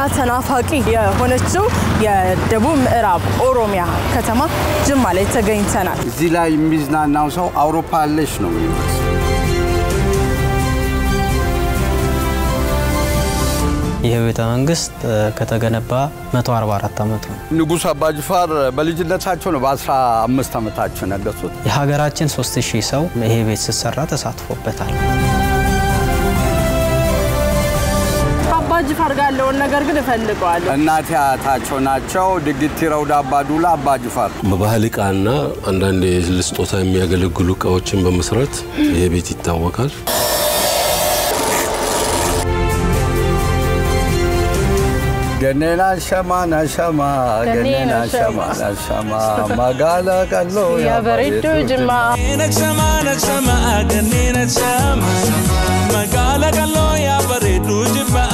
ተናፋቂ የሆነችው የደቡብ ምዕራብ ኦሮሚያ ከተማ ጅማ ላይ ተገኝተናል። እዚህ ላይ የሚዝናናው ሰው አውሮፓ ያለች ነው የሚመስለው። ይህ ቤተ መንግስት ከተገነባ 144 ዓመቱ ነው። ንጉሥ አባጅፋር በልጅነታቸው ነው በ15 ዓመታቸው ነገሱት። የሀገራችን 3000 ሰው ይሄ ቤት ሲሰራ ተሳትፎበታል። አባ ጅፋር ጋር ያለውን ነገር ግን እፈልገዋለሁ። እናቴ አያታቸው ናቸው። ድግቲ ረውዳ አባዱላ አባጅፋር በባህል ዕቃና አንዳንድ ለስጦታ የሚያገለግሉ እቃዎችን በመስራት ይሄ ቤት ይታወቃል። ገኔና ሸማ ናሸማ ገኔና ሸማ ናሸማ መጋላ ቀሎ ያበሬዶ ጅማ Naksama naksama ganni naksama magala kallo ya bareedu jibba.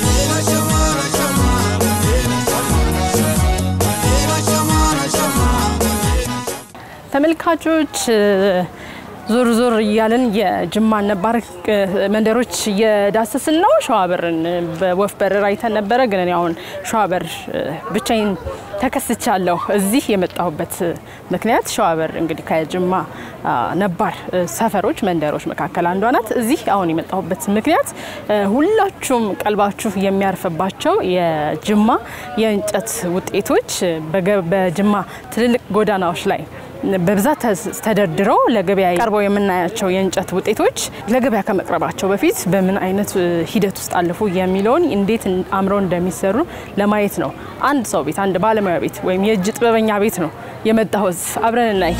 ተመልካቾች ዞር ዞር እያለን የጅማን ነባር መንደሮች እየዳሰስን ነው። ሸዋበርን በወፍ በረር አይተን ነበረ፣ ግን እኔ አሁን ሸዋበር ብቻዬን ተከስቻለሁ። እዚህ የመጣሁበት ምክንያት ሸዋበር እንግዲህ ከጅማ ነባር ሰፈሮች መንደሮች መካከል አንዷ ናት። እዚህ አሁን የመጣሁበት ምክንያት ሁላችሁም ቀልባችሁ የሚያርፍባቸው የጅማ የእንጨት ውጤቶች በገ- በጅማ ትልልቅ ጎዳናዎች ላይ በብዛት ተደርድረው ለገበያ ቀርበው የምናያቸው የእንጨት ውጤቶች ለገበያ ከመቅረባቸው በፊት በምን አይነት ሂደት ውስጥ አለፉ የሚለውን እንዴት አምረው እንደሚሰሩ ለማየት ነው። አንድ ሰው ቤት፣ አንድ ባለሙያ ቤት ወይም የእጅ ጥበበኛ ቤት ነው የመጣሁት። አብረን እናይ።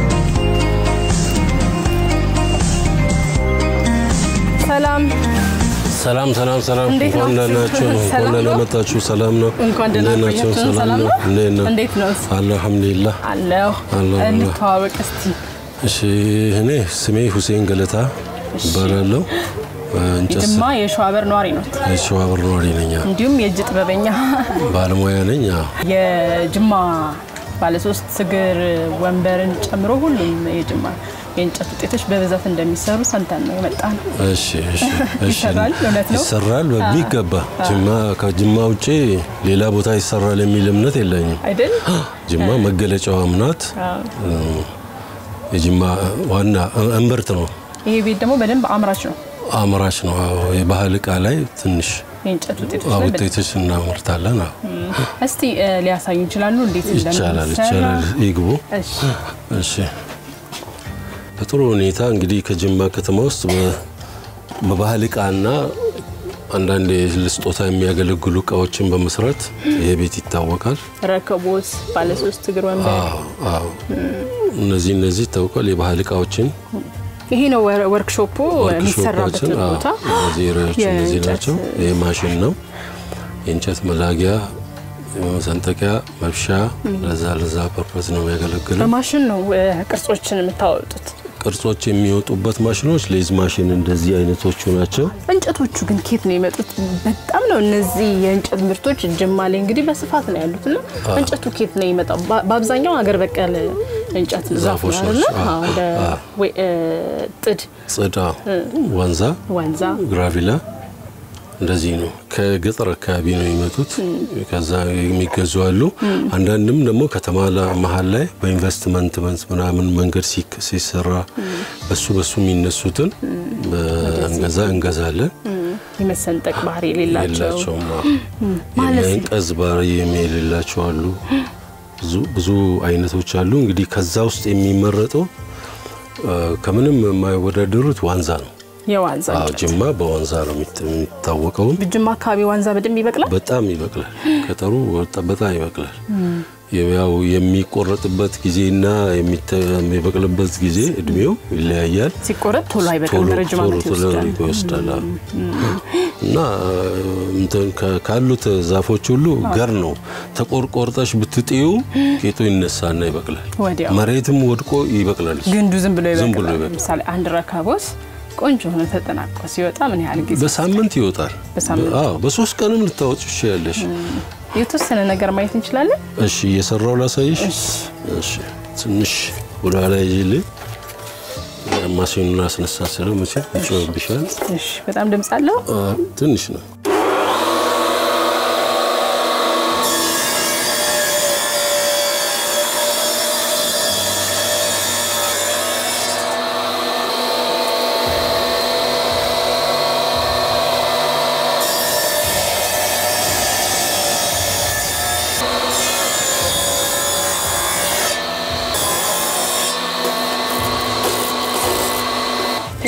ሰላም ሰላም ሰላም ሰላም፣ እንዴት እንኳን ናችሁ? ደህና ናችሁ? እንኳን ሰላም ደህና ነው? መጣችሁ። ሰላም ነው? እንኳን ደህና እንዴት ናችሁ? ቆያችሁን። ሰላም ነው? እንዴት ነው? እንዴት ነው? አልሐምዱሊላህ። አለሁ። አለሁ፣ አለሁ። እንተዋወቅ እስቲ። እሺ፣ እኔ ስሜ ሁሴን ገለታ እባላለሁ። እንጨት የጅማ የሸዋበር ነዋሪ ነው፣ የሸዋበር ነዋሪ ነኝ። እንዲሁም የእጅ ጥበበኛ ባለሙያ ነኝ። አዎ። የጅማ ባለሶስት እግር ወንበርን ጨምሮ ሁሉም የጅማ የእንጨት ውጤቶች በብዛት እንደሚሰሩ ሰምተን ነው የመጣ ነው። እሺ፣ እሺ፣ እሺ። ይሰራል? እውነት ነው? ይሰራል በሚገባ። ጅማ ከጅማ ውጪ ሌላ ቦታ ይሰራል የሚል እምነት የለኝም። አይደል? ጅማ መገለጫዋም ናት። የጅማ ዋና እምብርት ነው። ይሄ ቤት ደግሞ በደንብ አምራች ነው። አምራች ነው። አዎ፣ የባህል ዕቃ ላይ ትንሽ የእንጨት ውጤቶች ላይ በደንብ- ውጤቶች እናመርታለን። አዎ። እስቲ እ፣ ሊያሳዩ ይችላሉ እንዴት ይቻላል እንደሚሰራ? ይቻላል። ይግቡ። እሺ። እሺ በጥሩ ሁኔታ እንግዲህ ከጅማ ከተማ ውስጥ በ- በባህል ዕቃና አንዳንድ ለስጦታ የሚያገለግሉ እቃዎችን በመስራት ይሄ ቤት ይታወቃል። ረከቦት፣ ባለሶስት እግር ወንበር አዎ፣ አዎ። እነዚህ እነዚህ ይታወቃል። የባህል ዕቃዎችን ይሄ ነው ወር- ወርክሾፑ የሚሰራበት ወርክሾፖችን አዎ፣ ቦታ። እነዚህ ሬዎች እነዚህ የእንጨት ናቸው። ይህ ማሽን ነው። የእንጨት መላጊያ፣ መሰንጠቂያ፣ መብሻ ለዛ ለዛ ፐርፐዝ ነው የሚያገለግለው። በማሽን ነው እ፣ ቅርጾችን የምታወጡት። ቅርጾች የሚወጡበት ማሽኖች ሌዝ ማሽን እንደዚህ አይነቶቹ ናቸው። እንጨቶቹ ግን ኬት ነው የመጡት? በጣም ነው እነዚህ የእንጨት ምርቶች ጅማ ላይ እንግዲህ በስፋት ነው ያሉት እና እንጨቱ ኬት ነው የመጣው? በ- በአብዛኛው ሀገር በቀል እንጨት ዛፍ ዛፎች ነው አይደለ? ናቸው። አዎ፣ እንደ ወይ- እ፣ ጥድ፣ ጽዳ፣ ወንዛ፣ ዋንዛ ግራቪላ እንደዚህ ነው። ከገጠር አካባቢ ነው የሚመጡት። ከዛ የሚገዙ አሉ። አንዳንድም ደግሞ ከተማ ላ- መሀል ላይ በኢንቨስትመንት መንስ ምናምን መንገድ ሲክ- ሲሰራ በሱ በሱ የሚነሱትን በእንገዛ እንገዛለን። የመሰንጠቅ ባህሪ የሌላቸው የላቸውም ማለት የመንቀዝ ባህሪ የሌላቸው አሉ። ብዙ ብዙ አይነቶች አሉ። እንግዲህ ከዛ ውስጥ የሚመረጠው አ፣ ከምንም የማይወዳደሩት ዋንዛ ነው። የዋንዛ አዎ፣ እንጨት ጅማ በዋንዛ ነው የሚት- የሚታወቀው። ጅማ አካባቢ ዋንዛ በደንብ ይበቅላል። በጣም ይበቅላል። ገጠሩ ወጣ- በጣም ይበቅላል። ያው የሚቆረጥበት ጊዜና የሚተ- የሚበቅልበት ጊዜ እድሜው ይለያያል። ሲቆረጥ ቶሎ አይበቅልም፣ ቶሎ ረጅም ቶሎ ዓመት ቶሎ ይወስዳል። ይወስዳል። አዎ። እና እንትን ከ- ካሉት ዛፎች ሁሉ ገር ነው። ተቆርቆርጠሽ ብትጥዩ ቄጡ ይነሳና ይበቅላል። ወዲያው መሬትም ወድቆ ይበቅላል። እሱ። ግንዱ ዝም ብሎ ዝም ብሎ ይበቅላል። ይበቅላል። ለምሳሌ አንድ ረከቦት ቆንጆ ሆኖ ተጠናቆ ሲወጣ ምን ያህል ጊዜ? በሳምንት ይወጣል። በሳምንት? አዎ፣ በሶስት ቀንም ልታወጭ ትችያለሽ። የተወሰነ ነገር ማየት እንችላለን። እሺ፣ እየሰራው ላሳይሽ። እሺ፣ ትንሽ ወደ ኋላ ይዤልኝ ማሽኑን አስነሳ ስለው መቼ ይጮህብሻል። እሺ፣ በጣም ድምፅ አለው። አ፣ ትንሽ ነው።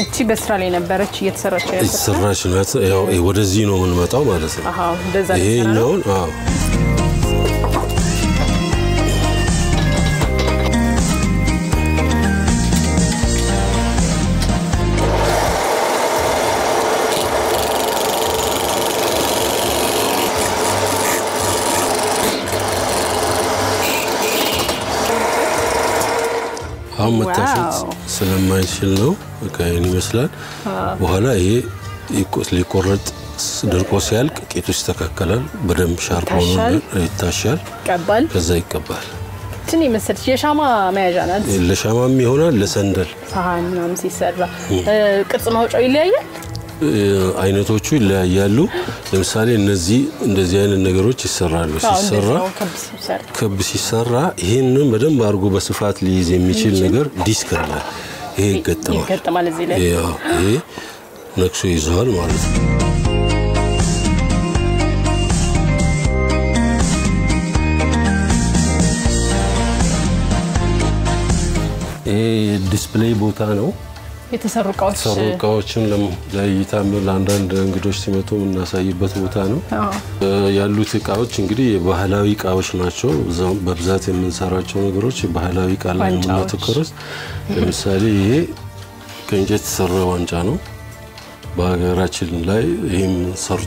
እቺ በስራ ላይ ነበረች እየተሰራች ነበር። የተሰራች ናት። ያው ወደዚህ ነው የምንመጣው ማለት ነው። አሃ እንደዛ የተሰራ ነው። ይሄኛውን አዎ አሁን መታሸት ዋው። ስለማይችል ነው ከይን ይመስላል። በኋላ ይሄ ይቆ- ሊቆረጥ ስ- ደርቆ ሲያልቅ ቄጡ ይስተካከላል። በደንብ ሻርፕ ሆኖ ይታሻል። ይታሻል። ቀባል ከዛ ይቀባል። ትን የመሰለች የሻማ መያዣ ናት። ለሻማም ይሆናል፣ ለሰንደል ሳህን ምናምን ሲሰራ እ፣ ቅርጽ ማውጫው ይለያያል። እ፣ አይነቶቹ ይለያያሉ። ለምሳሌ እነዚህ እንደዚህ አይነት ነገሮች ይሰራሉ። አዎ፣ እንደዚህ ሲሰራ ነው ከብ ሲሰራ። ክብ ሲሰራ ይህንን በደንብ አድርጎ በስፋት ሊይዝ የሚችል ነገር ዲስክ አለ። ይሄ ይገጠማል። ይገጠማል እዚህ ላይ ይሄ አዎ፣ ይሄ ነክሶ ይዘዋል ማለት ነው። ይሄ ዲስፕሌይ ቦታ ነው። የተሰሩ እቃዎች የተሰሩ እቃዎችን ለም- ለእይታም ለአንዳንድ እንግዶች ሲመጡ የምናሳይበት ቦታ ነው። አዎ። እ፣ ያሉት እቃዎች እንግዲህ የባህላዊ እቃዎች ናቸው። እዛው በብዛት የምንሰራቸው ነገሮች የባህላዊ እቃ ላይ ነው ዋንጫዎች። የምናተኩረው። ለምሳሌ ይሄ ከእንጨት የተሰራ ዋንጫ ነው። በሀገራችን ላይ ይህም ሰርቶ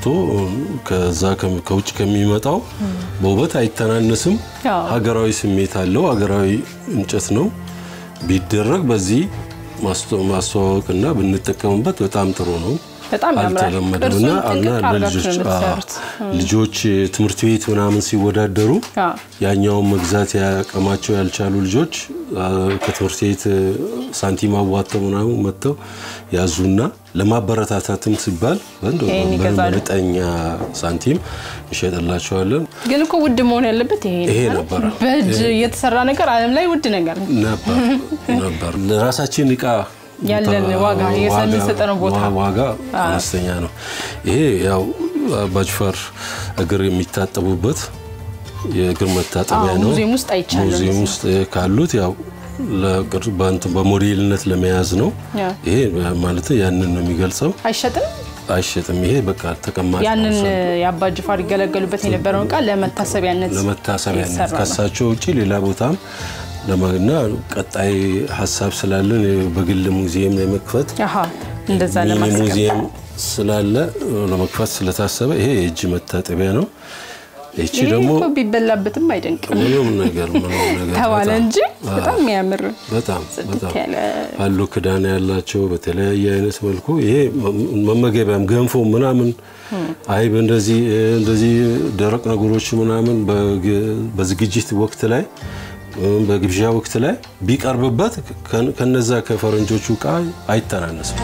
ከዛ ከም- ከውጭ ከሚመጣው በውበት አይተናነስም። አዎ። ሀገራዊ ስሜት አለው። ሀገራዊ እንጨት ነው። ቢደረግ በዚህ ማስተ- ማስተዋወቅና ብንጠቀምበት በጣም ጥሩ ነው። በጣም ያምራል። አልተለመደም ቅርጹን እና እና ጥንቅቅ አድርጋችሁ ለልጆች ነው አዎ፣ የምትሰሩት። ልጆች ትምህርት ቤት ምናምን ሲወዳደሩ አዎ። ያኛውን መግዛት ያቀማቸው ያልቻሉ ልጆች አ፣ ከትምህርት ቤት ሳንቲም አዋጥተው ምናምን መጥተው ያዙና ለማበረታታትም ሲባል እንደው ይሄን ይገዛሉ። በመጠኛ ሳንቲም እንሸጥላቸዋለን። ግን እኮ ውድ መሆን ያለበት ይሄ ይሄ ነው። ነበረ። በእጅ የተሰራ ነገር ዓለም ላይ ውድ ነገር ነው። ነበር ነበር ለራሳችን እቃ ያለን ቦታ- ዋጋ የምንሰጠነው ቦታ ዋ- ዋጋ አነስተኛ ነው። ይሄ ያው አባጅፋር እግር የሚታጠቡበት የእግር መታጠቢያ አዎ፣ ነው። ሙዚየም ውስጥ አይቻልም። ሙዚየም ውስጥ ካሉት ያው ለቅር- በእንትን በሞዴልነት ለመያዝ ነው። ያ። ይሄ ማለት ያንን ነው የሚገልጸው። አይሸጥም። አይሸጥም። ይሄ በቃ ተቀማጭ ነው። ያንን የአባ ጅፋር ይገለገሉበት የነበረውን እቃ ለመታሰቢያነት ለመታሰቢያነት የተሰራ ነው። ከሳቸው ውጭ ሌላ ቦታም ለማግና ቀጣይ ሀሳብ ስላለን በግል ሙዚየም ለመክፈት አሃ እንደዛ ሚኒ ለማስቀመጥ ሙዚየም ስላለ ለመክፈት ስለታሰበ ይሄ የእጅ መታጠቢያ ነው። ይቺ ይሄ ደግሞ እኮ ቢበላበትም አይደንቅም ምንም ነገር ምንም ነገር ተባለ በጣም- እንጂ በጣም የሚያምር በጣም ጽድት በጣም ያለ አሉ ክዳን ያላቸው በተለያየ አይነት መልኩ ይሄ መመገቢያም ገንፎ ምናምን አይብ እንደዚህ እንደዚህ ደረቅ ነገሮች ምናምን በግ- በዝግጅት ወቅት ላይ ወይም በግብዣ ወቅት ላይ ቢቀርብበት ከ- ከነዛ ከፈረንጆቹ እቃ አይተናነስም።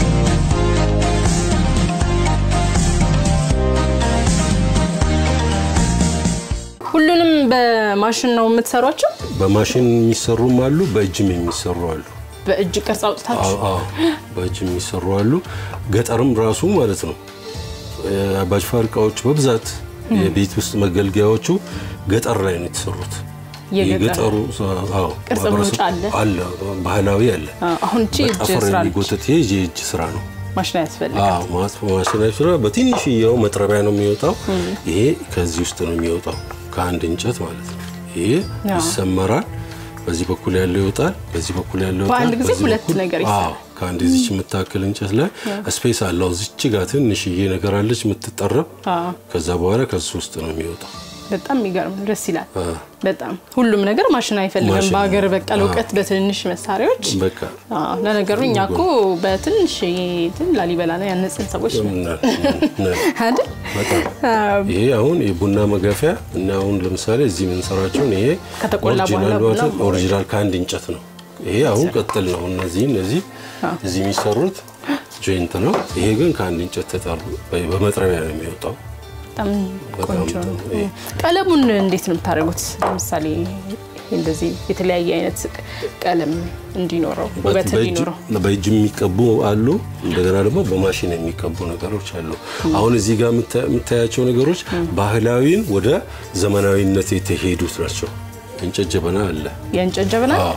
ሁሉንም በማሽን ነው የምትሰሯቸው? በማሽን የሚሰሩም አሉ፣ በእጅም የሚሰሩ አሉ። በእጅ ቅርጽ አውጥታችሁ አዎ፣ አዎ፣ በእጅ የሚሰሩ አሉ። ገጠርም ራሱ ማለት ነው። የአባጅፋር እቃዎች በብዛት የቤት ውስጥ መገልገያዎቹ ገጠር ላይ ነው የተሰሩት። የገጠሩ አዎ፣ ቅርጽ ማህበረሰብ- መውጫ አለ? አለ ባህላዊ አለ። አዎ፣ አሁን እቺ እጅ ጠፍር ስራ ነች። የሚጎተት ይሄ የእጅ ስራ ነው። ማሽን አያስፈልግም። አዎ ማለት ማሽናዊ ስራ በትንሽዬው መጥረቢያ ነው የሚወጣው። ይሄ ከዚህ ውስጥ ነው የሚወጣው ከአንድ እንጨት ማለት ነው። ይሄ አዎ። ይሰመራል። በዚህ በኩል ያለው ይወጣል፣ በዚህ በኩል ያለው ይወጣል። በአንድ ጊዜ በዚህ ሁለት በኩል- ነገር ይሰራል። አዎ ከአንድ ዚች የምታክል እንጨት ላይ ስፔስ አለው። እዚች ጋር ትንሽዬ ነገር አለች የምትጠረብ። አዎ። ከዛ በኋላ ከሱ ውስጥ ነው የሚወጣው። በጣም የሚገርም ነው። ደስ ይላል። አዎ። በጣም ሁሉም ነገር ማሽን አይፈልግም። ማሽን በሀገር ነው። በቀል አዎ። እውቀት በትንሽ መሳሪያዎች በቃ አዎ፣ ለነገሩ እኛ እኮ በትንሽ እንትን ላሊበላ ነው ያነጽን ሰዎች ነን ነ- ነ- አይደል? በጣም አዎ። ይሄ አሁን የቡና መጋፊያ እና አሁን ለምሳሌ እዚህ የምንሰራቸውን ይሄ ከተቆላ በኋላ ኦሪጂናል ቡና ማለት ኦሪጂናል ከአንድ እንጨት ነው። ይሄ አሁን ቀጥል ነው። እነዚህ እነዚህ እዚህ የሚሰሩት ጆይንት ነው። ይሄ ግን ከአንድ እንጨት ተጣሉ በመጥረቢያ ነው የሚወጣው። በጣም በጣም ቆንጆ ነው። ጥሩ። ይሄ ቀለሙን እንዴት ነው የምታደርጉት? ለምሳሌ እንደዚህ የተለያየ አይነት ቀለም እንዲኖረው ውበት በእጅ- እንዲኖረው በእጅ የሚቀቡ አሉ። እንደገና ደግሞ በማሽን የሚቀቡ ነገሮች አሉ። አሁን እዚህ ጋር የምታ- የምታያቸው ነገሮች ባህላዊን ወደ ዘመናዊነት የተሄዱት ናቸው። እንጨት ጀበና አለ። የእንጨት ጀበና አዎ፣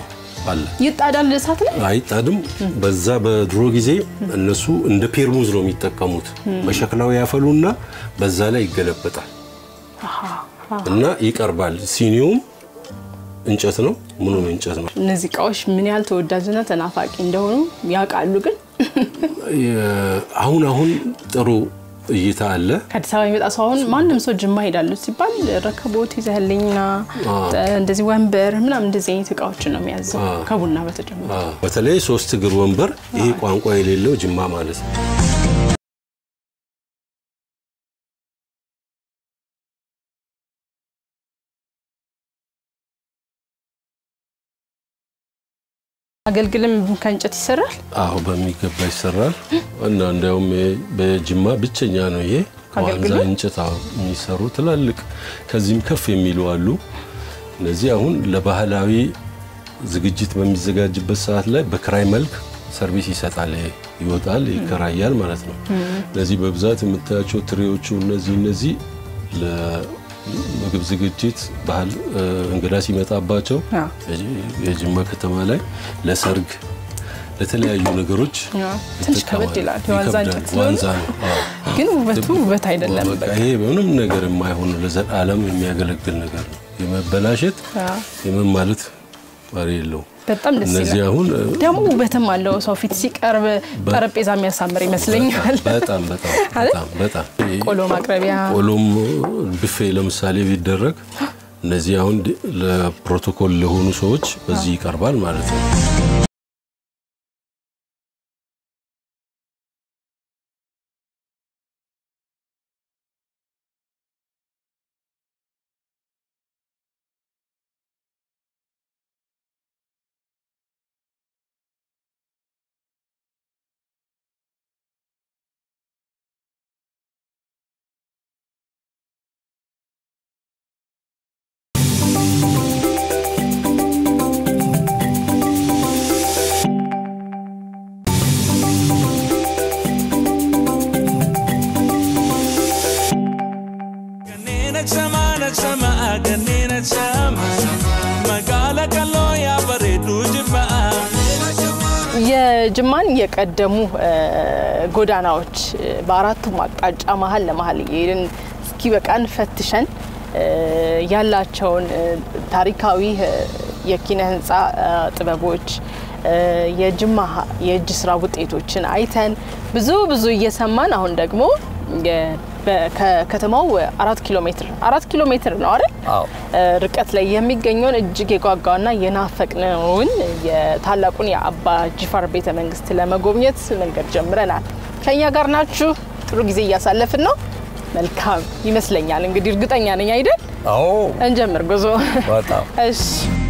አለ። ይጣዳል እሳት ላይ አይጣድም። በዛ በድሮ ጊዜ እነሱ እንደ ፔርሙዝ ነው የሚጠቀሙት። በሸክላው ያፈሉና በዛ ላይ ይገለበጣል እና ይቀርባል። ሲኒውም እንጨት ነው፣ ምኑም እንጨት ነው። እነዚህ እቃዎች ምን ያህል ተወዳጅና ተናፋቂ እንደሆኑ ያውቃሉ። ግን የ- አሁን አሁን ጥሩ እይታ አለ። ከአዲስ አበባ የሚመጣ ሰው አሁን ማንም ሰው ጅማ ሄዳለሁ ሲባል ረከቦት ይዘህልኝና እንደዚህ ወንበር ምናምን እንደዚህ አይነት እቃዎችን ነው የሚያዘው ከቡና በተጨማሪ አ፣ በተለይ ሶስት እግር ወንበር ይሄ ቋንቋ የሌለው ጅማ ማለት ነው። አገልግልም ከእንጨት ይሰራል። አሁ በሚገባ ይሰራል እና እንዲያውም በጅማ ብቸኛ ነው ይሄ ከዋንዛ አገልግሉ? እንጨት አዎ፣ የሚሰሩ ትላልቅ ከዚህም ከፍ የሚሉ አሉ። እነዚህ አሁን ለባህላዊ ዝግጅት በሚዘጋጅበት ሰዓት ላይ በክራይ መልክ ሰርቪስ ይሰጣል፣ ይሄ ይወጣል፣ ይከራያል ማለት ነው። እነዚህ በብዛት የምታያቸው ትሬዎቹ እነዚህ እነዚህ ለምግብ ዝግጅት ባህል እ፣ እንግዳ ሲመጣባቸው አዎ። የጅማ ከተማ ላይ ለሰርግ ለተለያዩ ነገሮች ትንሽ ከበድ ይላል። የዋንዛ ይከብዳል። እንጨት ስለሆነ ዋንዛ ነው። አዎ። ግን ውበቱ ውበት አይደለም። በቃ ይሄ በምንም ነገር የማይሆን ለዘላለም የሚያገለግል ነገር ነው። የመበላሸት አዎ። የምን ማለት ባሪ የለውም። በጣም ደስ እነዚህ ይላል። አሁን ደግሞ ውበትም አለው። ሰው ፊት ሲቀርብ ጠረጴዛ የሚያሳምር ይመስለኛል። በጣም በጣም በጣም በጣም ቆሎ ማቅረቢያ ቆሎም ብፌ ለምሳሌ ቢደረግ እነዚህ አሁን ድ- ለፕሮቶኮል ለሆኑ ሰዎች በዚህ ይቀርባል ማለት ነው። Ganina chama na chama ganina chama magala kalo ya baredu jibba የጅማን የቀደሙ እ፣ ጎዳናዎች እ፣ በአራቱም አቅጣጫ መሀል ለመሀል እየሄድን እስኪ በቃን ፈትሸን እ፣ ያላቸውን እ፣ ታሪካዊ እ፣ የኪነ ህንፃ እ፣ ጥበቦች እ፣ የጅማ ሀ- የእጅ ስራ ውጤቶችን አይተን ብዙ ብዙ እየሰማን አሁን ደግሞ የ- በ- ከከተማው አራት ኪሎ ሜትር አራት ኪሎ ሜትር ነው አይደል? አዎ እ፣ ርቀት ላይ የሚገኘውን እጅግ የጓጓና የናፈቅነውን የታላቁን የአባ ጅፋር ቤተ መንግስት ለመጎብኘት መንገድ ጀምረናል። ከእኛ ጋር ናችሁ። ጥሩ ጊዜ እያሳለፍን ነው። መልካም ይመስለኛል። እንግዲህ እርግጠኛ ነኝ አይደል? አዎ እንጀምር ጉዞ። በጣም እሺ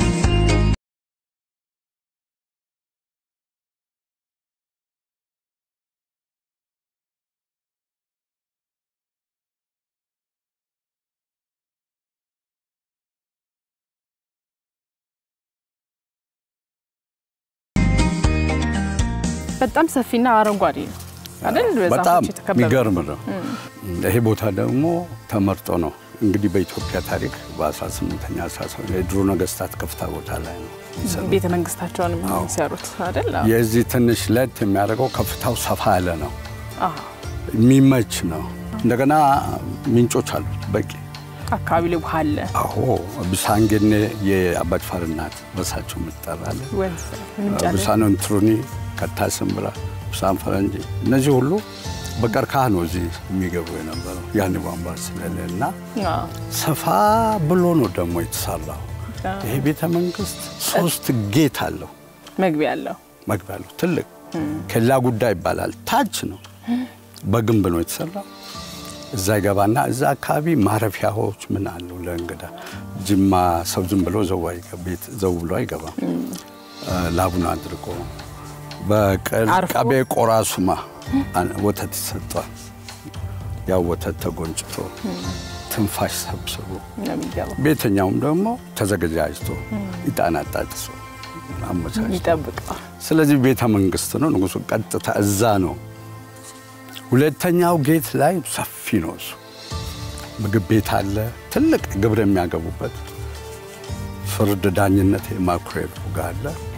በጣም ሰፊና አረንጓዴ ነው አይደል? በዛፎች በጣም የተከበበ የሚገርም ነው። ይሄ ቦታ ደግሞ ተመርጦ ነው እንግዲህ በኢትዮጵያ ታሪክ በ18ኛ 17 የድሮ ነገስታት ከፍታ ቦታ ላይ ነው የሚሰሩት። ቤተ መንግስታቸውን የሚሰሩት አይደል? አዎ። የዚህ ትንሽ ለት የሚያደርገው ከፍታው ሰፋ ያለ ነው፣ አዎ። የሚመች ነው። እንደገና ምንጮች አሉት በቂ። አካባቢ ላይ ውሃ አለ፣ አዎ ብሳንጌኔ የአባጅፋር እናት በሳቸው የምትጠራለ ወንዝ ምንጭ አለ። ብሳን እንትሩኒ ከታስምብራ ብሳን ፈረንጂ እነዚህ ሁሉ በቀርከሃ ነው እዚህ የሚገቡ የነበረው ያን ቧንቧ ስለሌለ እና አዎ። ሰፋ ብሎ ነው ደግሞ የተሰራው። ይሄ ቤተ መንግስት ሶስት ጌት አለው፣ መግቢያ አለው። መግቢያ አለው ትልቅ ኬላ ጉዳይ ይባላል። ታች ነው በግንብ ነው የተሰራው። እዛ ይገባና እዛ አካባቢ ማረፊያዎች ምን አሉ ለእንግዳ ጅማ ሰው ዝም ብሎ ዘው አይገ- ቤት ዘው ብሎ አይገባም። ላቡን አድርጎ አርፎ? በቀቤ ቆራሱማ አን- ወተት ይሰጧል። ያው ወተት ተጎንጭቶ ትንፋሽ ሰብስቦ ነው የሚገባው። ቤተኛውም ደግሞ ተዘገጃጅቶ ዕጣን አጣጥሶ አመቻችቶ ይጠብቀዋል። ስለዚህ ቤተ መንግስት ነው። ንጉሱ ቀጥታ እዛ ነው። ሁለተኛው ጌት ላይ ሰፊ ነው። እሱ ምግብ ቤት አለ፣ ትልቅ ግብር የሚያገቡበት ፍርድ ዳኝነት የማኩሬቱ ጋር አለ።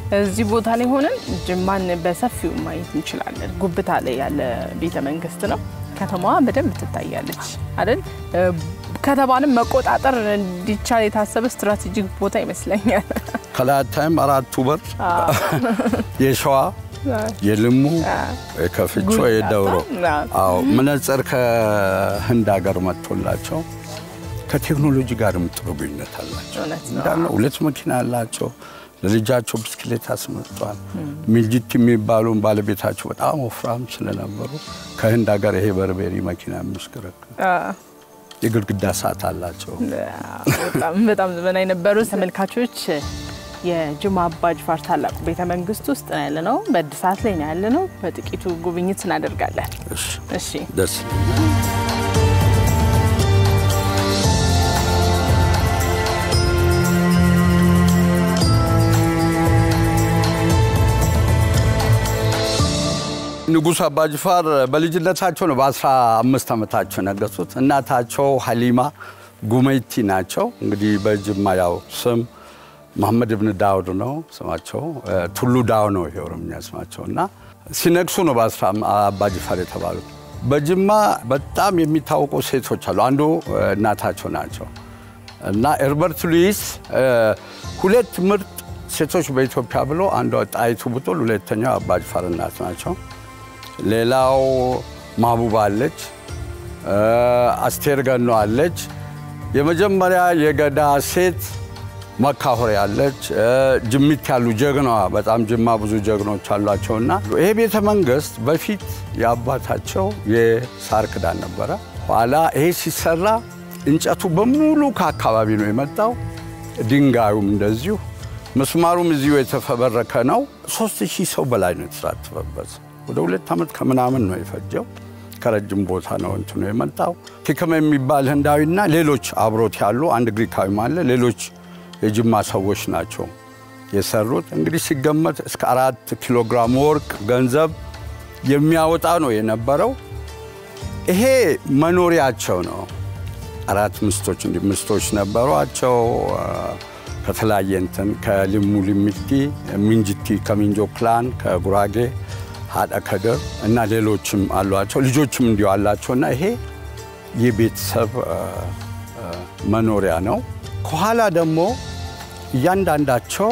እዚህ ቦታ ላይ ሆነን ጅማን በሰፊው ማየት እንችላለን። ጉብታ ላይ ያለ ቤተ መንግስት ነው። ከተማዋ በደንብ ትታያለች አይደል? ከተማንም መቆጣጠር እንዲቻል የታሰበ ስትራቴጂክ ቦታ ይመስለኛል። ከላታይም አራቱ በር የሸዋ የልሙ የከፍቾ ጉልላታ፣ የደውሮ አዎ። አዎ መነጽር ከህንድ ሀገር መጥቶላቸው ከቴክኖሎጂ ጋርም ጥሩ ግንኙነት አላቸው። እውነት ነው። እንዳለ ሁለት መኪና አላቸው። ለልጃቸው ብስክሌት አስመጥቷል። ሚልጅት የሚባሉን ባለቤታቸው በጣም ወፍራም ስለነበሩ ከህንድ ሀገር ይሄ በርቤሪ መኪና የሚያሽከረክር የግድግዳ ሰዓት አላቸው። በጣም በጣም ዘመናዊ ነበሩ። ተመልካቾች የጅማ አባ ጅፋር ታላቁ ቤተ መንግስት ውስጥ ነው ያለ ነው። በእድሳት ላይ ነው ያለ ነው። በጥቂቱ ጉብኝት እናደርጋለን። እሺ፣ እሺ ደስ ይለኛል። ንጉሥ አባጅፋር በልጅነታቸው ነው በአስራ አምስት ዓመታቸው ነገሱት። እናታቸው ሀሊማ ጉመይቲ ናቸው። እንግዲህ በጅማ ያው ስም መሐመድ ብን ዳውድ ነው ስማቸው። ቱሉ ዳው ነው ይሄ ኦሮምኛ ስማቸው እና ሲነግሱ ነው በአስራ አባጅፋር የተባሉት። በጅማ በጣም የሚታወቁ ሴቶች አሉ። አንዱ እናታቸው ናቸው እና ኤርበርት ሉዊስ ሁለት ምርጥ ሴቶች በኢትዮጵያ ብሎ አንዷ ጣይቱ ብጡል፣ ሁለተኛው አባጅፋር እናት ናቸው። ሌላው ማቡባ አለች፣ አስቴር ገኖ አለች። የመጀመሪያ የገዳ ሴት መካሆሪ አለች። ጅሚት ያሉ ጀግናዋ በጣም ጅማ ብዙ ጀግኖች አሏቸውና ይሄ ቤተ መንግስት በፊት የአባታቸው የሳር ክዳን ነበረ። ኋላ ይሄ ሲሰራ እንጨቱ በሙሉ ከአካባቢ ነው የመጣው። ድንጋዩም እንደዚሁ፣ ምስማሩም እዚሁ የተፈበረከ ነው። ሶስት ሺህ ሰው በላይ ነው የተሳተፈበት። ወደ ሁለት ዓመት ከምናምን ነው የፈጀው። ከረጅም ቦታ ነው እንትኑ የመጣው። ቲከም የሚባል ህንዳዊና ሌሎች አብሮት ያሉ አንድ ግሪካዊም አለ። ሌሎች የጅማ ሰዎች ናቸው የሰሩት። እንግዲህ ሲገመት እስከ አራት ኪሎ ግራም ወርቅ ገንዘብ የሚያወጣ ነው የነበረው። ይሄ መኖሪያቸው ነው። አራት ምስቶች እንዲህ ምስቶች ነበሯቸው። ከተለያየ እንትን ከልሙ ልሚቲ፣ ሚንጅቲ ከሚንጆ ክላን፣ ከጉራጌ ሀደ ከድር እና ሌሎችም አሏቸው። ልጆችም እንዲሁ አላቸው እና ይሄ የቤተሰብ መኖሪያ ነው። ከኋላ ደግሞ እያንዳንዳቸው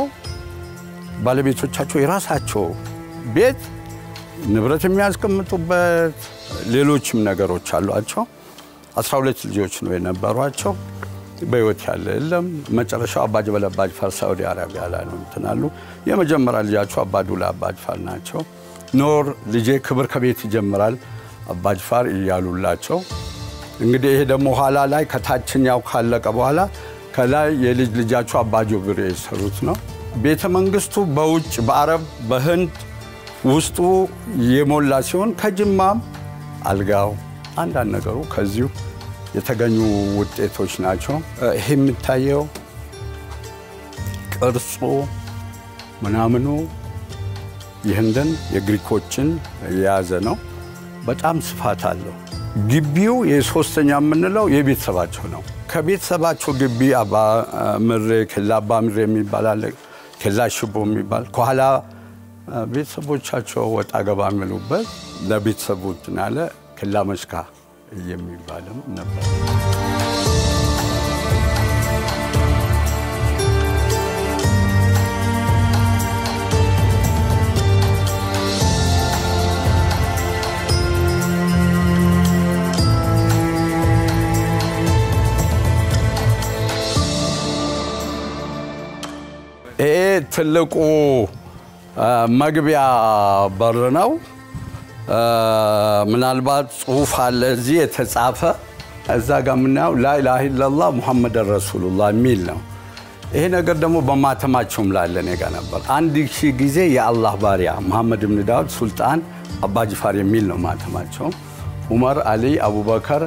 ባለቤቶቻቸው የራሳቸው ቤት ንብረት የሚያስቀምጡበት ሌሎችም ነገሮች አሏቸው። አስራ ሁለት ልጆች ነው የነበሯቸው። በህይወት ያለ የለም። መጨረሻው አባጅበል አባጅፋር ሳዑዲ አረቢያ ላይ ነው እንትን አሉ። የመጀመሪያ ልጃቸው አባዱላ አባጅፋር ናቸው። ኖር ልጄ ክብር ከቤት ይጀምራል አባጅፋር እያሉላቸው እንግዲህ ይሄ ደግሞ ኋላ ላይ ከታችኛው ካለቀ በኋላ ከላይ የልጅ ልጃቸው አባጆብር የሰሩት ነው። ቤተ መንግስቱ በውጭ በአረብ በህንድ ውስጡ የሞላ ሲሆን ከጅማም አልጋው አንዳንድ ነገሩ ከዚሁ የተገኙ ውጤቶች ናቸው። ይሄ የሚታየው ቅርጹ ምናምኑ የህንድን የግሪኮችን የያዘ ነው። በጣም ስፋት አለው። ግቢው የሶስተኛ የምንለው የቤተሰባቸው ነው። ከቤተሰባቸው ግቢ አባ ምሬ ኬላ አባ ምሬ የሚባል አለ። ኬላ ሽቦ የሚባል ከኋላ ቤተሰቦቻቸው ወጣ ገባ የሚሉበት ለቤተሰቡ እንትን ያለ ኬላ መሽካ የሚባልም ነበር። ይሄ ትልቁ መግቢያ በር ነው። ምናልባት ጽሁፍ አለ እዚህ የተጻፈ እዛ ጋር የምናየው ላኢላሃ ኢለላህ ሙሐመድን ረሱሉላህ የሚል ነው። ይሄ ነገር ደግሞ በማተማቸውም ላለ እኔ ጋ ነበር። አንድ ሺህ ጊዜ የአላህ ባሪያ መሐመድ ብን ዳውድ ሱልጣን አባጅፋር የሚል ነው ማተማቸው። ዑመር፣ አሊ፣ አቡበከር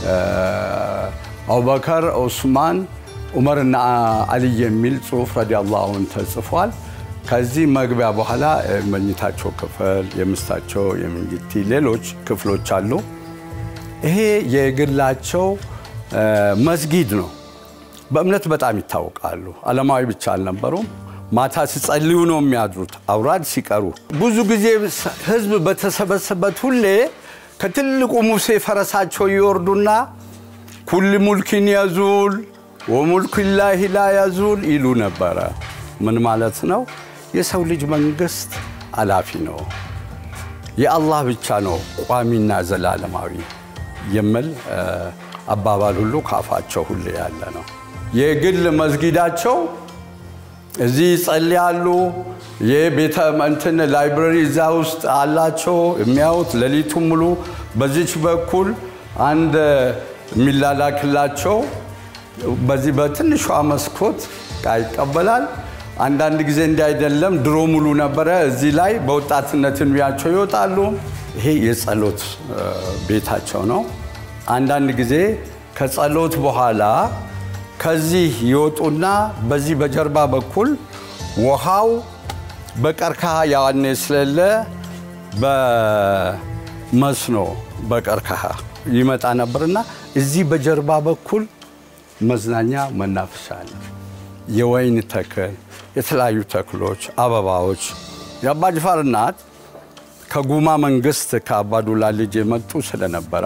አቡበከር፣ ዑስማን ዑመርና አልይ የሚል ጽሁፍ ረዲየላሁ ዐንሁ ተጽፏል። ከዚህ መግቢያ በኋላ መኝታቸው ክፍል፣ የምስታቸው የምንጅቲ ሌሎች ክፍሎች አሉ። ይሄ የግላቸው መስጊድ ነው። በእምነት በጣም ይታወቃሉ። ዓለማዊ ብቻ አልነበሩም። ማታ ሲጸልዩ ነው የሚያድሩት፣ አውራድ ሲቀሩ። ብዙ ጊዜ ህዝብ በተሰበሰበት ሁሌ ከትልቁ ሙሴ ፈረሳቸው ይወርዱና ኩል ሙልኪን ያዙል ወሙልኩ ላሂ ላ ያዙል ይሉ ነበረ። ምን ማለት ነው? የሰው ልጅ መንግስት አላፊ ነው፣ የአላህ ብቻ ነው ቋሚና ዘላለማዊ የሚል አባባል ሁሉ ካፋቸው ሁሌ ያለ ነው። የግል መስጊዳቸው እዚህ ይጸልያሉ። የቤተ እንትን ላይብረሪ እዛ ውስጥ አላቸው የሚያዩት ሌሊቱ ሙሉ። በዚች በኩል አንድ የሚላላክላቸው በዚህ በትንሿ መስኮት ዕቃ ይቀበላል። አንዳንድ ጊዜ እንዲህ አይደለም፣ ድሮ ሙሉ ነበረ። እዚህ ላይ በወጣትነት ዕድሜያቸው ይወጣሉ። ይሄ የጸሎት ቤታቸው ነው። አንዳንድ ጊዜ ከጸሎት በኋላ ከዚህ ይወጡና በዚህ በጀርባ በኩል ውሃው በቀርከሃ ያኔ ስለሌለ በመስኖ በቀርከሃ ይመጣ ነበርና እዚህ በጀርባ በኩል መዝናኛ መናፈሻ አለ። የወይን ተክል፣ የተለያዩ ተክሎች፣ አበባዎች። የአባጅፋር እናት ከጉማ መንግስት ከአባዱላ ልጅ የመጡ ስለነበረ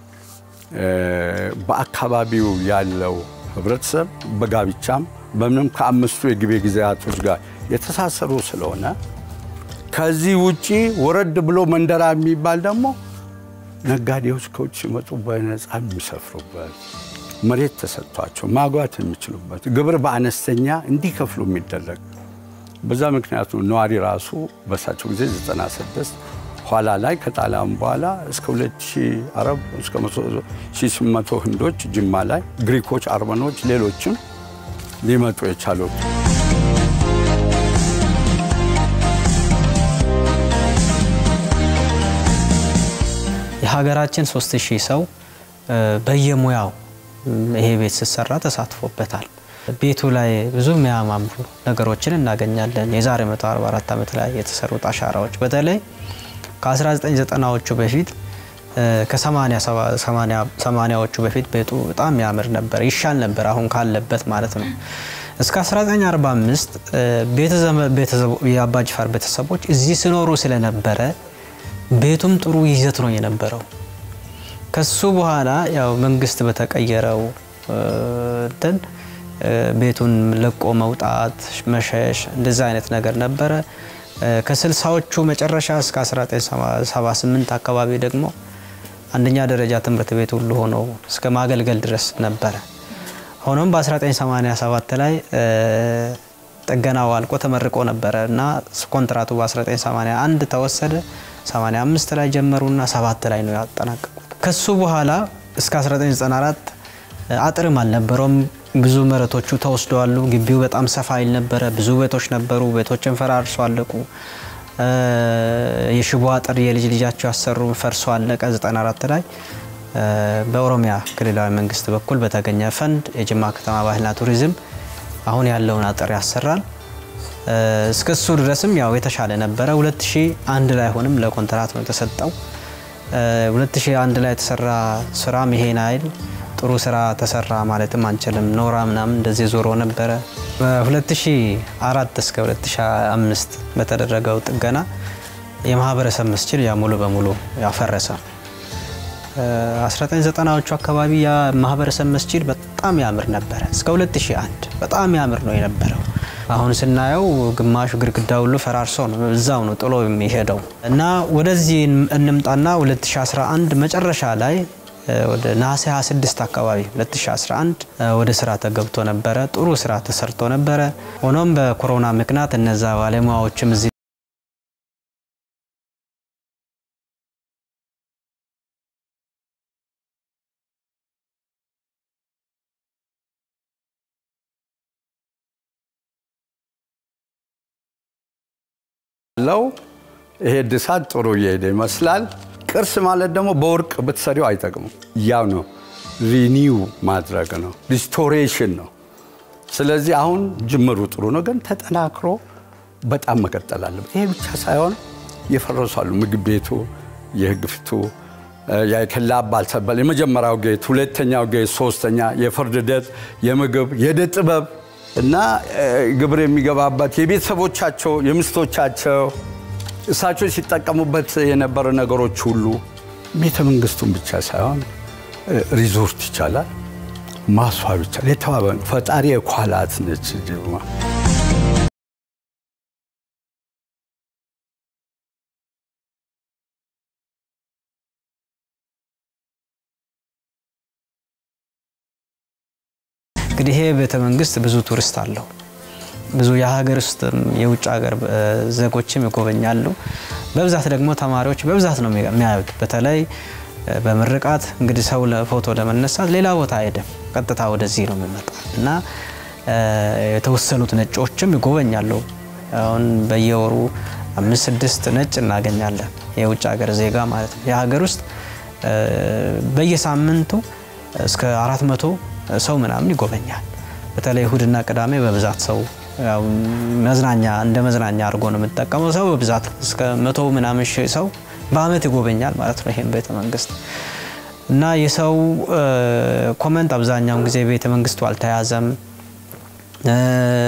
በአካባቢው ያለው ህብረተሰብ በጋብቻም በምንም ከአምስቱ የግቤ ጊዜያቶች ጋር የተሳሰሩ ስለሆነ ከዚህ ውጪ ወረድ ብሎ መንደራ የሚባል ደግሞ ነጋዴዎች ከውጭ ሲመጡ በነፃ የሚሰፍሩበት መሬት ተሰጥቷቸው ማጓት የሚችሉበት ግብር በአነስተኛ እንዲከፍሉ የሚደረግ በዛ ምክንያቱ ነዋሪ ራሱ በሳቸው ጊዜ 96 ኋላ ላይ ከጣሊያን በኋላ እስከ 2000 አረብ እስከ 1800 ህንዶች ጅማ ላይ ግሪኮች፣ አርመኖች፣ ሌሎችም ሊመጡ የቻሉት የሀገራችን 3000 ሰው በየሙያው ይሄ ቤት ሲሰራ ተሳትፎበታል። ቤቱ ላይ ብዙ የሚያማምሩ ነገሮችን እናገኛለን። የዛሬ 144 ዓመት ላይ የተሰሩት አሻራዎች በተለይ ከ1990ዎቹ በፊት ከ80ዎቹ በፊት ቤቱ በጣም ያምር ነበር፣ ይሻል ነበር አሁን ካለበት ማለት ነው። እስከ 1945 የአባጅፋር ቤተሰቦች እዚህ ሲኖሩ ስለነበረ ቤቱም ጥሩ ይዘት ነው የነበረው። ከሱ በኋላ ያው መንግስት በተቀየረው እንትን ቤቱን ለቆ መውጣት መሸሽ እንደዛ አይነት ነገር ነበረ። ከስልሳዎቹ መጨረሻ እስከ 1978 አካባቢ ደግሞ አንደኛ ደረጃ ትምህርት ቤት ሁሉ ሆኖ እስከ ማገልገል ድረስ ነበረ። ሆኖም በ1987 ላይ ጥገናው አልቆ ተመርቆ ነበረ እና ኮንትራቱ በ1981 ተወሰደ። 85 ላይ ጀመሩና ሰባት ላይ ነው ያጠናቀቁት። ከሱ በኋላ እስከ 1994 አጥርም አልነበረውም። ብዙ መሬቶቹ ተወስደዋሉ። ግቢው በጣም ሰፋ ይል ነበረ። ብዙ ቤቶች ነበሩ። ቤቶችን ፈራርሶ አለቁ። የሽቦ አጥር የልጅ ልጃቸው ያሰሩ ፈርሶ አለቀ 94 ላይ በኦሮሚያ ክልላዊ መንግስት በኩል በተገኘ ፈንድ የጅማ ከተማ ባህልና ቱሪዝም አሁን ያለውን አጥር ያሰራል። እስከሱ ድረስም ያው የተሻለ ነበረ። 2001 ላይ ሆንም ለኮንትራት ነው የተሰጠው። 2001 ላይ የተሰራ ስራም ይሄን አይል ጥሩ ስራ ተሰራ ማለትም አንችልም። ኖራ ምናምን እንደዚህ ዞሮ ነበረ። በ2004 እስከ 2005 በተደረገው ጥገና የማህበረሰብ መስጂድ ያ ሙሉ በሙሉ ያፈረሰ 1990ዎቹ አካባቢ የማህበረሰብ መስጂድ በጣም ያምር ነበረ። እስከ 2001 በጣም ያምር ነው የነበረው። አሁን ስናየው ግማሹ ግድግዳ ሁሉ ፈራርሶ ነው እዛው ነው ጥሎ የሚሄደው እና ወደዚህ እንምጣና 2011 መጨረሻ ላይ ወደ ነሐሴ 26 አካባቢ 2011 ወደ ስራ ተገብቶ ነበረ። ጥሩ ስራ ተሰርቶ ነበረ። ሆኖም በኮሮና ምክንያት እነዛ ባለሙያዎችም እዚህ ለው ይሄ እድሳት ጥሩ እየሄደ ይመስላል። ቅርስ ማለት ደግሞ በወርቅ ብትሰሪው አይጠቅሙም። ያው ነው ሪኒው ማድረግ ነው፣ ሪስቶሬሽን ነው። ስለዚህ አሁን ጅምሩ ጥሩ ነው፣ ግን ተጠናክሮ በጣም መቀጠል አለበት። ይሄ ብቻ ሳይሆን የፈረሷሉ ምግብ ቤቱ፣ የህግ ፍቱ፣ የከላ ባልሰበል የመጀመሪያው ጌት፣ ሁለተኛው ጌት፣ ሶስተኛ የፍርድ ሂደት፣ የምግብ የዕደ ጥበብ እና እ፣ ግብር የሚገባበት የቤተሰቦቻቸው የሚስቶቻቸው እሳቸው ሲጠቀሙበት የነበረ ነገሮች ሁሉ ቤተ መንግስቱን ብቻ ሳይሆን እ፣ ሪዞርት ይቻላል ማስዋብ ይቻላል። የተዋበ ነው። ፈጣሪ የኳላት ነች ጅማ። እንግዲህ ይሄ ቤተ መንግስት ብዙ ቱሪስት አለው። ብዙ የሀገር ውስጥም የውጭ ሀገር እ፣ ዜጎችም ይጎበኛሉ። በብዛት ደግሞ ተማሪዎች በብዛት ነው የሚያዩት። በተለይ እ፣ በምርቃት እንግዲህ ሰው ለፎቶ ለመነሳት ሌላ ቦታ አይሄድም፣ ቀጥታ ወደዚህ ነው የሚመጣ እና እ፣ የተወሰኑት ነጮችም ይጎበኛሉ። አሁን በየወሩ አምስት ስድስት ነጭ እናገኛለን፣ የውጭ ሀገር ዜጋ ማለት ነው። የሀገር ውስጥ እ፣ በየሳምንቱ እስከ አራት መቶ ሰው ምናምን ይጎበኛል። በተለይ እሁድና ቅዳሜ በብዛት ሰው ያው መዝናኛ እንደ መዝናኛ አድርጎ ነው የምጠቀመው። ሰው በብዛት እስከ መቶ ምናምን ሺህ ሰው በአመት ይጎበኛል ማለት ነው ይሄን ቤተ መንግስት እና የሰው እ፣ ኮመንት አብዛኛውን ጊዜ ቤተ መንግስቱ አልተያዘም፣ እ፣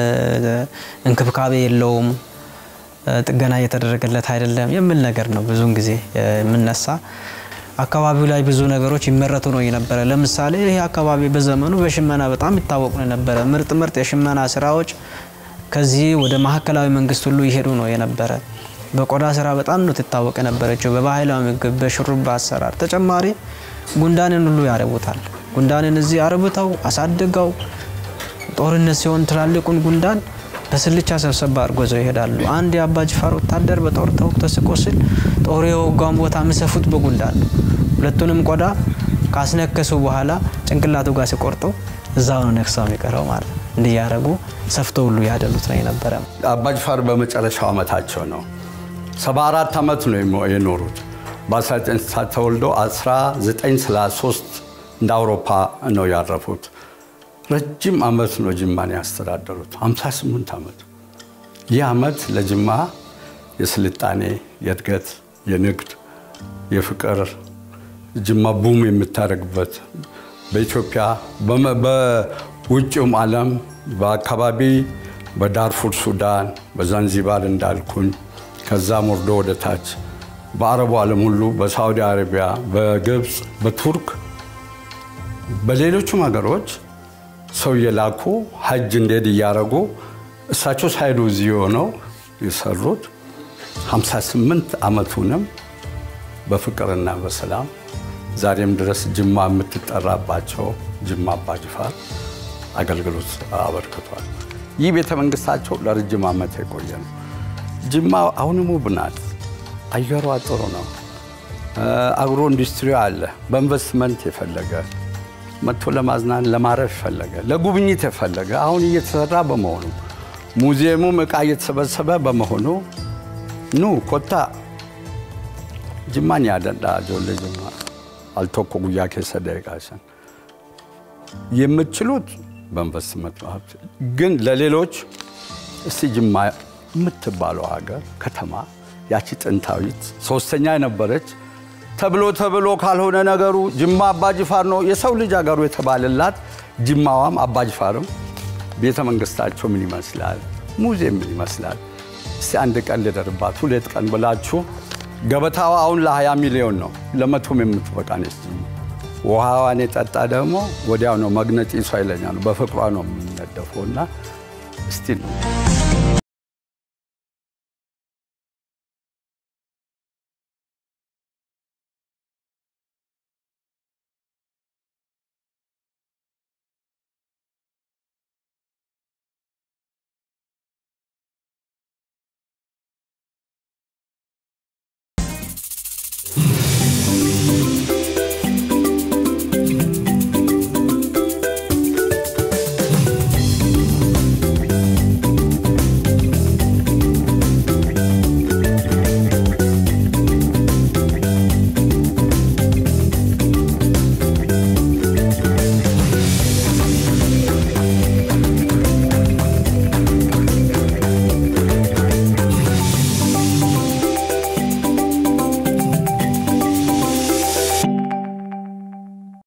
እንክብካቤ የለውም፣ እ፣ ጥገና እየተደረገለት አይደለም የሚል ነገር ነው ብዙውን ጊዜ የምነሳ አካባቢው ላይ ብዙ ነገሮች ይመረቱ ነው የነበረ። ለምሳሌ ይህ አካባቢ በዘመኑ በሽመና በጣም ይታወቁ ነው የነበረ። ምርጥ ምርጥ የሽመና ስራዎች ከዚህ ወደ ማዕከላዊ መንግስት ሁሉ ይሄዱ ነው የነበረ። በቆዳ ስራ በጣም ነው ትታወቅ የነበረችው፣ በባህላዊ ምግብ፣ በሹሩባ አሰራር። ተጨማሪ ጉንዳንን ሁሉ ያረቡታል። ጉንዳንን እዚህ አርብተው አሳድገው ጦርነት ሲሆን ትላልቁን ጉንዳን በስልቻ ሰብሰባ አድርጎ ይዘው ይሄዳሉ። አንድ የአባ ጅፋር ወታደር በጦር ተወግቶ ሲቆስል ጦር የወጋውን ቦታ የሚሰፉት በጉንዳን ነው። ሁለቱንም ቆዳ ካስነከሱ በኋላ ጭንቅላቱ ጋር ሲቆርጠው እዛው ነው ነክሰው የሚቀረው ማለት ነው። እንዲህ ያደረጉ ሰፍቶ ሁሉ ያደሉት ነው የነበረ። አባጅፋር በመጨረሻው ዓመታቸው ነው። 74 ዓመት ነው የሞ- የኖሩት። በ1960 ተወልደው 1933 እንደ አውሮፓ ነው ያረፉት። ረጅም ዓመት ነው ጅማን ያስተዳደሩት፣ 58 ዓመት። ይህ ዓመት ለጅማ የስልጣኔ፣ የእድገት፣ የንግድ፣ የፍቅር ጅማ ቡም የምታደርግበት በኢትዮጵያ በመ- በውጭውም ዓለም በአካባቢ በዳርፉር ሱዳን፣ በዛንዚባር እንዳልኩኝ ከዛም ወርዶ ወደ ታች በአረቡ ዓለም ሁሉ በሳዑዲ አረቢያ፣ በግብፅ፣ በቱርክ በሌሎቹም ሀገሮች ሰው እየላኩ ሀጅ እንዴት እያደረጉ እሳቸው ሳይዱ እዚህ ሆነው የሰሩት 58 ዓመቱንም በፍቅርና በሰላም ዛሬም ድረስ ጅማ የምትጠራባቸው ጅማ አባጅፋር አገልግሎት አበርክቷል። ይህ ቤተ መንግስታቸው ለረጅም ዓመት የቆየ ነው። ጅማ አሁንም ውብ ናት። አየሯ ጥሩ ነው። አግሮ ኢንዱስትሪ አለ። በኢንቨስትመንት የፈለገ መጥቶ ለማዝናን ለማረፍ የፈለገ ለጉብኝት የፈለገ አሁን እየተሰራ በመሆኑ ሙዚየሙም እቃ እየተሰበሰበ በመሆኑ ኑ ኮታ ጅማን ያደንዳ ጆሌ ጅማ አልቶኮ ጉያ ኬሰ ደቂቃሰን የምትችሉት በኢንቨስትመንት ሀብት ግን ለሌሎች እስቲ ጅማ የምትባለው ሀገር ከተማ ያቺ ጥንታዊት ሶስተኛ የነበረች ተብሎ ተብሎ ካልሆነ ነገሩ ጅማ አባጅፋር ነው የሰው ልጅ ሀገሩ የተባለላት ጅማዋም አባጅፋርም ቤተ መንግስታቸው ምን ይመስላል፣ ሙዚየም ምን ይመስላል፣ እስቲ አንድ ቀን ልደርባት ሁለት ቀን ብላችሁ ገበታዋ አሁን ለ20 ሚሊዮን ነው ለመቶም የምትበቃ ነች። ውሃዋን የጠጣ ደግሞ ወዲያው ነው መግነጢሷ ይለኛል። በፍቅሯ ነው የሚነደፈው እና እስቲ ነው